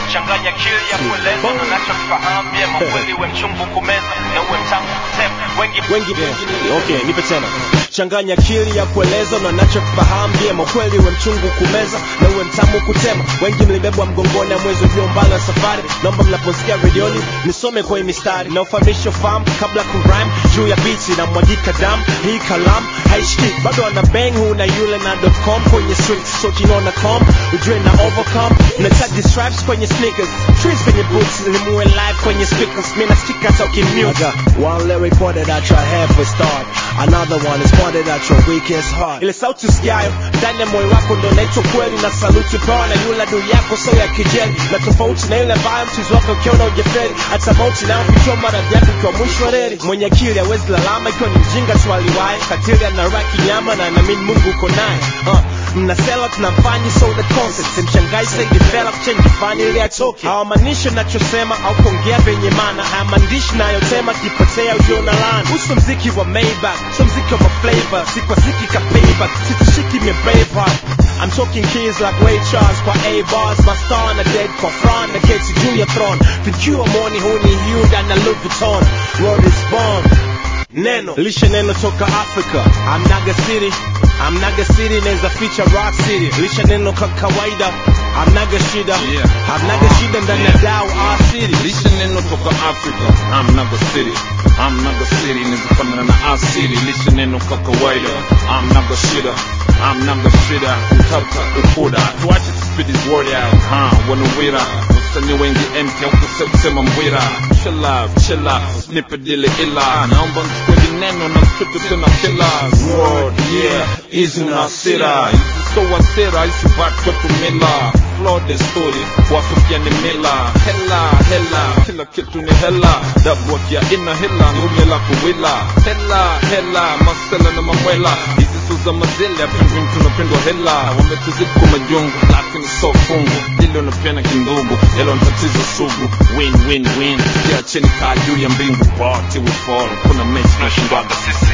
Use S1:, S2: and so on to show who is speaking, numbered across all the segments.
S1: changanya akili ya kueleza na nachokifahamu vyema kweli we mchungu kumeza na uwe mtamu kutema wengi
S2: wengi okay nipe tena changanya akili ya kueleza na nachokifahamu vyema kweli we mchungu kumeza na uwe mtamu kutema wengi mlibebwa mgongoni mwezi ulio mbali wa safari naomba mnaposikia redioni nisome kwenye mistari na ufahamisho fahamu kabla kurime juu ya bichi na mwagika damu hii kalamu haishiki bado ana bang huu na yule na com kwenye street so kinaona com ujue na overcome na tag stripes kwenye sneakers trees kwenye boots limuwe live kwenye speakers mina stika talking mute one lyric pointed at your head for start another one is pointed at your weakest heart ile sauti usikiayo ndani ya moyo wako ndo naitwa kweli na saluti pewa na yule adui yako so ya kijeli na tofauti na yule ambayo mchizi wako ukiona ujeferi hata mauti nayo kuchua maradhi yako ikiwa mwisho wa reli mwenye akili hawezi lalama ikiwa ni mjinga tu aliwahi katili anaraki nyama na naamini mungu uko naye uh, mnasela tunamfanyi so the concept simshangai say develop change fani ili atoke hawamaanishi nachosema au kuongea venye maana haya maandishi nayotema kipotea ujio na laana uso mziki wa Maybach so mziki wa flavor si kwa ziki ka payback sitishiki me braveheart I'm talking keys like Ray Charles kwa A bars my star na dead kwa Fran na keti juu ya throne vikiwa moni huu ni Hyundai na Louis Vuitton world is born neno lishe neno toka africa amnaga city amnaga city naweza feature rock city lishe neno kwa kawaida amnaga shida
S3: Yeah.
S2: amnaga shida ndani ya dao our city
S3: lishe neno toka africa amnaga city amnaga city nizifanana na our city lishe neno kwa kawaida amnaga shida amnaga shida utata ukuda tuache tuspidi word out ha wanawira wasanii wengi empty au kusema mbwira chilla chilla nipe dile ila naomba mchukue vineno na mtupe tena kila word yeah hizi unasira hizi so wasira hizi bat kwetu mila flow the story wasofia ni mila hela hela kila kitu ni hela dabu akia ina hela ngume la kuwila hela hela masela na mamwela hizi so za mazele apendwin tunapendwa hela wametuzidi kwa majungu lakini so fungu lilo napena kindugu helo ni tatizo sugu win win win kiacheni kaa juu ya mbingu party we fall kuna mechi tunashindwaga sisi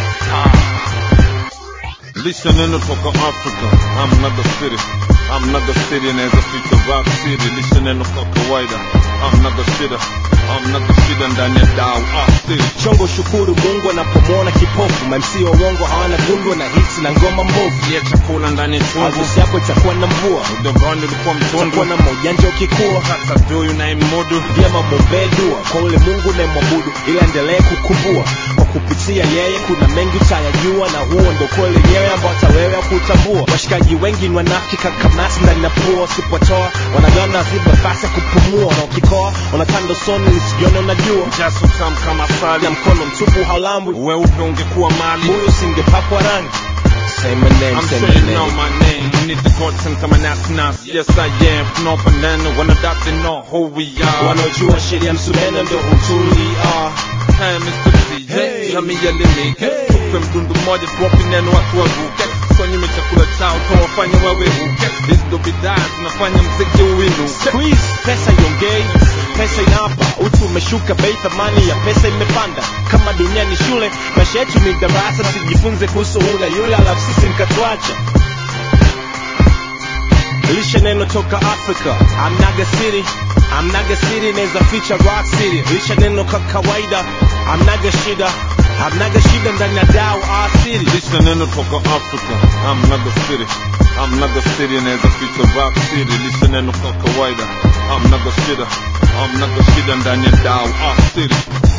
S3: lisha neno toka africa amnaga city amnaga city inaweza ficha rock city lisha neno kwa kawaida amnaga shida amnaga shida ndani ya dau ah city
S2: chongo shukuru mungu anapomwona kipofu mamsi wa uongo hawana gundwa na hits na ngoma mbovu
S3: ya chakula ndani ya chungu
S2: harusi yako itakuwa na mvua
S3: udogoni ulikuwa
S2: utakuwa
S3: mtundu
S2: na maujanja ukikua
S3: hata duyu na imudu
S2: vyema mwombee dua kwa ule mungu unayemwabudu ili aendelee kukumbua kwa kupitia yeye kuna mengi utayajua na huo ndo kweli yenyewe ambao hata wewe kutambua washikaji wengi ni wanafiki kakamasi ndani na pua usipotoa wanagana ziba nafasi ya kupumua na ukikoa wanatanda soni lisijione unajua
S3: jaso tam kama sali
S2: na mkono mtupu haulambwi
S3: weupe ungekuwa mali
S2: huyu usingepakwa rangi Say my name,
S3: I'm
S2: say
S3: sure
S2: my
S3: you know
S2: name.
S3: my name. Need the gods and come and ask nas. Yes, I am. No banana. When I doubt they know who we are.
S2: wanaojua sheria msumeno ndo hutulia
S3: Hey, Mr. DJ.
S2: Hey.
S3: Jamii elimike. Tupe mdundu mmoja tuwape neno watu waruke. Swanyime chakula chao tuwafanye waweruke. Hizi ndo bidhaa zinafanya mziki uinuke.
S2: squeeze pesa iongei pesa inapa utu umeshuka bei thamani ya pesa imepanda kama dunia ni shule maisha yetu ni darasa tujifunze kuhusu hula yule alafu sisi mkatuacha lishe neno toka africa amnaga city amnaga city inaweza ficha rock city lishe neno kwa kawaida amnaga shida amnaga shida ndani ya dao our city
S3: Lisha neno toka Africa. I'm Naga City. I'm Naga City inaweza ficha rock city. Lisha neno kwa kawaida. I'm Naga Shida. I'm Naga Shida ndani ya dau. Ah, city.